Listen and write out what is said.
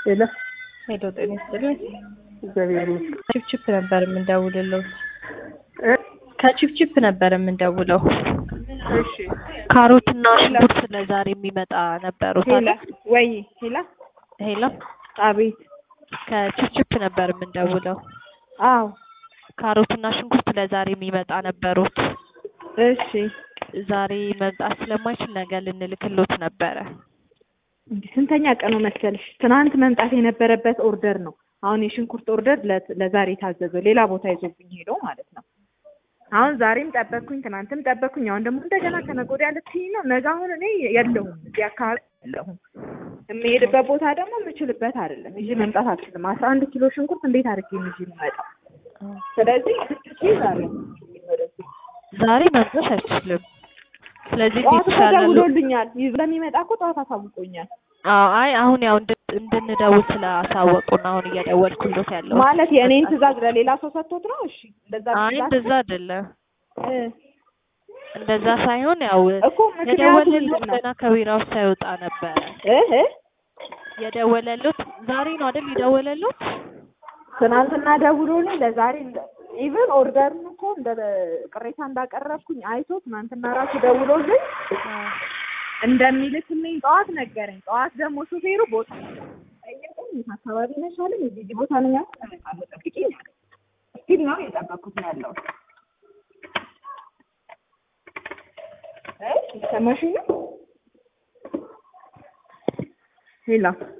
ሄሎ ሄሎ ጤና ይስጥልኝ። እግዚአብሔር ይመስገን። ቺፕቺፕ ነበር የምንደውልለው። እ? ከቺፕቺፕ ነበር የምንደውለው። እሺ ካሮትና ሽንኩርት ለዛሬ የሚመጣ ነበሩት ሄላ አይደል? ወይ ሄላ ሄሎ አቤት ከቺፕቺፕ ነበር የምንደውለው። አዎ ካሮትና ሽንኩርት ለዛሬ የሚመጣ ነበሩት። እሺ ዛሬ መምጣት ስለማይችል ነገ ልንልክሎት ነበረ። እንዲህ ስንተኛ ቀኑ መሰልሽ? ትናንት መምጣት የነበረበት ኦርደር ነው። አሁን የሽንኩርት ኦርደር ለ- ለዛሬ የታዘዘው ሌላ ቦታ ይዞብኝ ሄዶ ማለት ነው። አሁን ዛሬም ጠበቅኩኝ፣ ትናንትም ጠበቅኩኝ። አሁን ደግሞ እንደገና ከነገ ወዲያ ልትይኝ ነው። ነገ አሁን እኔ የለሁም እዚህ አካባቢ የለሁም። የምሄድበት ቦታ ደግሞ የምችልበት አይደለም። ይዤ መምጣት አልችልም። አስራ አንድ ኪሎ ሽንኩርት እንዴት አድርጌ ይዤ የምመጣው? ስለዚህ ስትችይ ዛሬ ወደዚህ ዛሬ መምጣት አይችልም። ስለዚህ ጠዋት እኮ ይቻላል። ደውሎልኛል። ይዞ ለሚመጣ እኮ ጠዋት አሳውቆኛል። አዎ አይ አሁን ያው እንድ- እንድንደውል ስላሳወቁን አሁን እየደወልኩሎት ያለው ማለት የእኔን ትዕዛዝ ለሌላ ሰው ሰጥቶት ነው። እሺ እንደዛ አይ ትዕዛዝ- እንደዛ አይደለም። እ እንደዛ ሳይሆን ያው እኮ ምክንያቱ የደወለሉት ምንድን ነው? ገና ከቢራው ሳይወጣ ነበረ እ እ የደወለሉት ዛሬ ነው አይደል? የደወለሉት ትናንትና ደውሎልኝ ለዛሬ ኢቭን ኦርደርን እኮ እንደ ቅሬታ እንዳቀረብኩኝ አይቶ ትናንትና ራሱ ደውሎልኝ እንደሚልክልኝ ጠዋት ነገረኝ። ጠዋት ደግሞ ሹፌሩ ቦታ ጠየቀኝ። የት አካባቢ ነሽ አለኝ። እዚህ እዚህ ቦታ ነኝ አልኩት። እመጣለሁ ጠብቂኝ አለኝ። እስቲል ነው የጠበኩት ነው ያለሁት። እ ሰማሽኝ ነው ሄላ